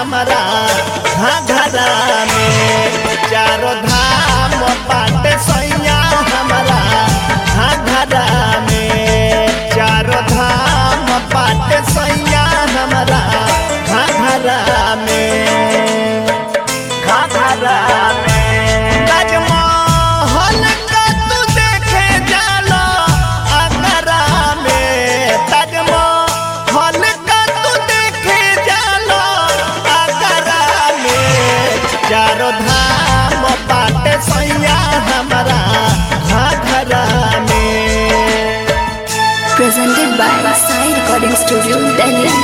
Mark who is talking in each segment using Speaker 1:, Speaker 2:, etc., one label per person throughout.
Speaker 1: हमारा घाघरा में चारों धाम बाटे सैया हमारा घाघरा में चारों धाम बाटे सैया हमारा घाघरा में घाघरा में ताजमहल का तू देखे जालो आगरा में ताजमहल का तू देखे जालो आगरा में चारों धाम बाटे सैया हमारा घाघरा में
Speaker 2: Presented by Sai Recording Studio, Delhi.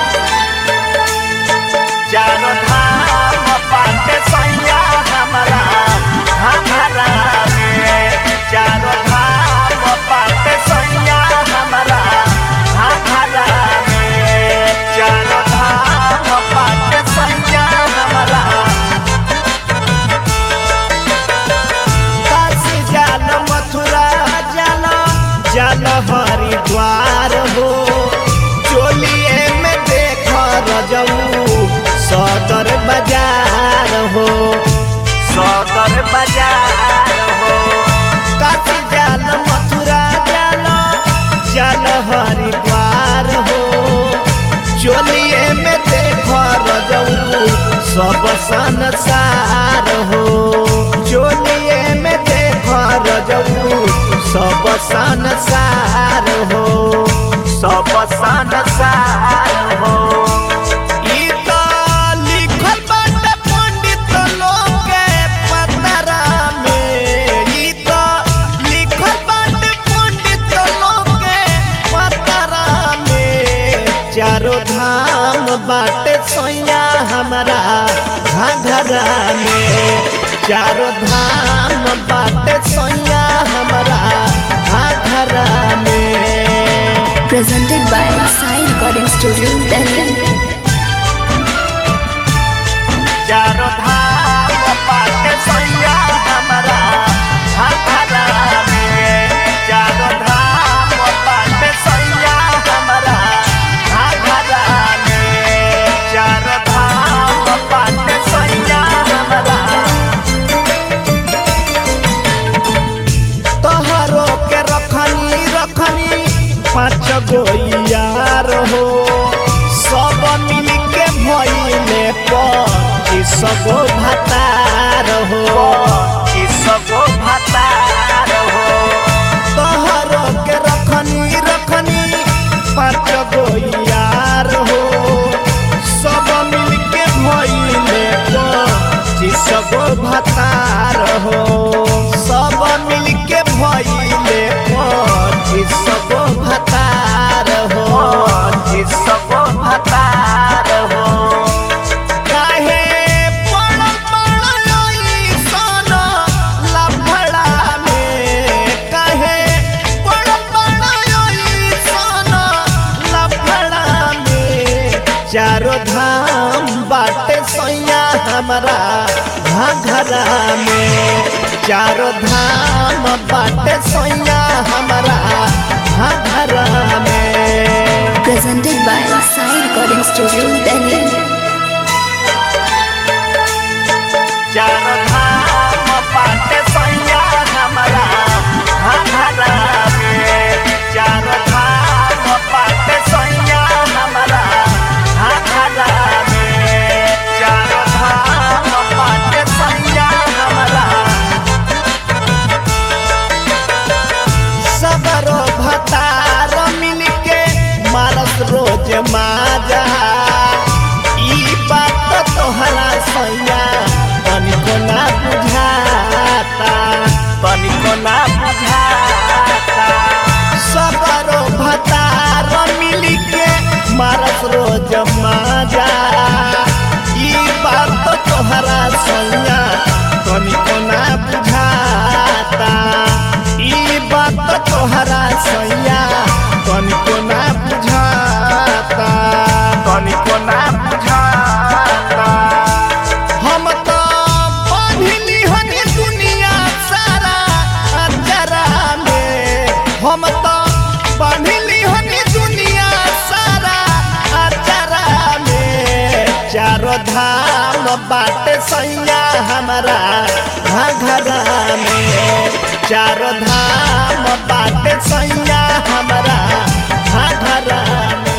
Speaker 1: चारों धाम बाटे सैया हमारा घाघरा में चारों धाम बाटे सैया हमारा घाघरा में चारों धाम बाटे सैया हमारा काशी जाल मथुरा जाल जाल हरिद्वार हो चोलिए में देख रजऊ सदर बाजार हो सदर बाजार हो काशी जाल मथुरा जाल जाल हरिद्वार हो चोलिए में देख रजऊ सब संसार हो चोलिए में देख रजऊ सब संसार हो सब संसार हो ई त लिखल बाटे पंडित लोग के पतरा में ई त लिखल बाटे पंडित लोग के पतरा में चारों धाम बाटे सोया हमारा घाघरा में चारों धाम बाटे सोया हमारा घाघरा में
Speaker 2: Presented by Sai Recording Studio, Delhi.
Speaker 1: चारों धाम बाटे सैया हमारा घाघरा में चारों धाम बाटे सैया हमारा घाघरा में चारों धाम बाटे सैया हमारा तोहरो के रखनी रखनी पाँच गो यार हो सब मिल के भइले पच्चीस गो भतार हो पच्चीस गो भतार हो तोहरो के रखनी रखनी पाँच गो यार हो सब मिल के भइले पच्चीस गो भतार हो सब मिल के भइले पच्चीस गो भतार हो पच्चीस गो भतार हो काहे पड़ल पड़ल अइसन लफड़ा में काहे पड़ल पड़ल अइसन लफड़ा में चारों धाम बाटे सैया हमारा घाघरा में चारों धाम बाटे सैया हमारा घाघरा में
Speaker 2: Presented by Sai Recording Studio, Delhi.
Speaker 1: चारों धाम बाटे सैया हमारा घाघरा में चारों धाम बाटे सैया हमारा घाघरा में चारों धाम बाटे सैया हमारा सबरो भतार मिलके मारस रोज माजा ई बात तोहरा सैया तनिको ना बुझाता तनिको ना बुझाता सबरो भतार मिलके मारस रोज माजा ई बात तोहरा सैया तनिको ना बुझाता ई बात तोहरा सैया तनिको ना बुझाता चारो धाम बाटे सैया हमारा घघरा में चारो धाम बाटे सैया हमारा घघरा में